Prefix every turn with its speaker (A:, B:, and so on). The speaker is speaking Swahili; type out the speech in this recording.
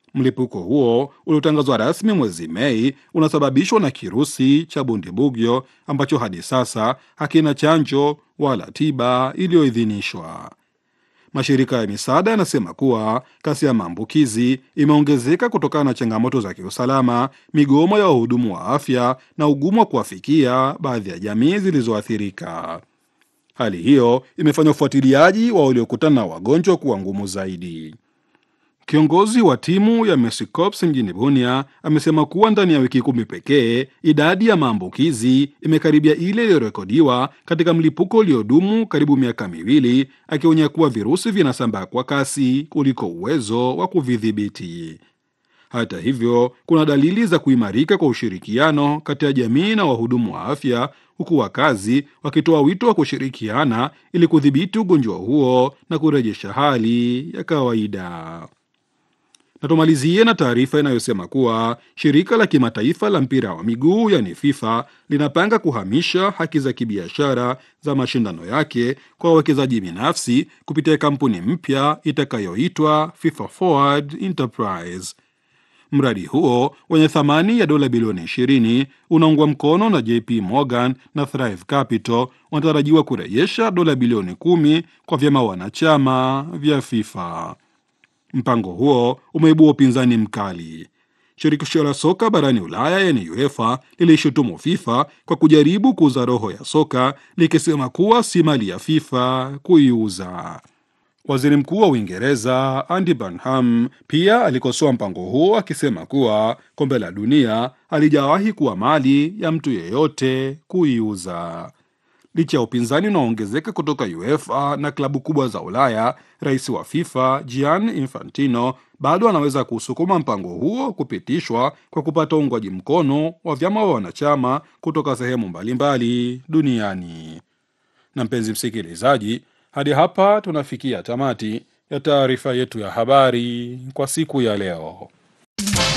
A: Mlipuko huo uliotangazwa rasmi mwezi Mei unasababishwa na kirusi cha Bundibugyo ambacho hadi sasa hakina chanjo wala tiba iliyoidhinishwa. Mashirika ya misaada yanasema kuwa kasi ya maambukizi imeongezeka kutokana na changamoto za kiusalama, migomo ya wahudumu wa afya na ugumu wa kuwafikia baadhi ya jamii zilizoathirika. Hali hiyo imefanya ufuatiliaji wa waliokutana na wagonjwa kuwa ngumu zaidi. Kiongozi wa timu ya Mercy Corps mjini Bunia amesema kuwa ndani ya wiki kumi pekee idadi ya maambukizi imekaribia ile iliyorekodiwa katika mlipuko uliodumu karibu miaka miwili, akionya kuwa virusi vinasambaa kwa kasi kuliko uwezo wa kuvidhibiti. Hata hivyo, kuna dalili za kuimarika kwa ushirikiano kati ya jamii na wahudumu wa afya, huku wakazi wakitoa wito wa kushirikiana ili kudhibiti ugonjwa huo na kurejesha hali ya kawaida. Na tumalizie na taarifa inayosema kuwa shirika la kimataifa la mpira wa miguu yani FIFA linapanga kuhamisha haki za kibiashara za mashindano yake kwa wawekezaji binafsi kupitia kampuni mpya itakayoitwa FIFA Forward Enterprise. Mradi huo wenye thamani ya dola bilioni 20 unaungwa mkono na JP Morgan na Thrive Capital wanatarajiwa kurejesha dola bilioni 10 kwa vyama wanachama vya FIFA. Mpango huo umeibua upinzani mkali. Shirikisho la soka barani Ulaya yani UEFA lilishutumu FIFA kwa kujaribu kuuza roho ya soka likisema kuwa si mali ya FIFA kuiuza. Waziri Mkuu wa Uingereza Andy Burnham pia alikosoa mpango huo akisema kuwa kombe la dunia halijawahi kuwa mali ya mtu yeyote kuiuza. Licha ya upinzani unaoongezeka kutoka UEFA na klabu kubwa za Ulaya, rais wa FIFA Gianni Infantino bado anaweza kusukuma mpango huo kupitishwa kwa kupata uungwaji mkono wa vyama wa wanachama kutoka sehemu mbalimbali duniani. Na mpenzi msikilizaji, hadi hapa tunafikia tamati ya taarifa yetu ya habari kwa siku ya leo.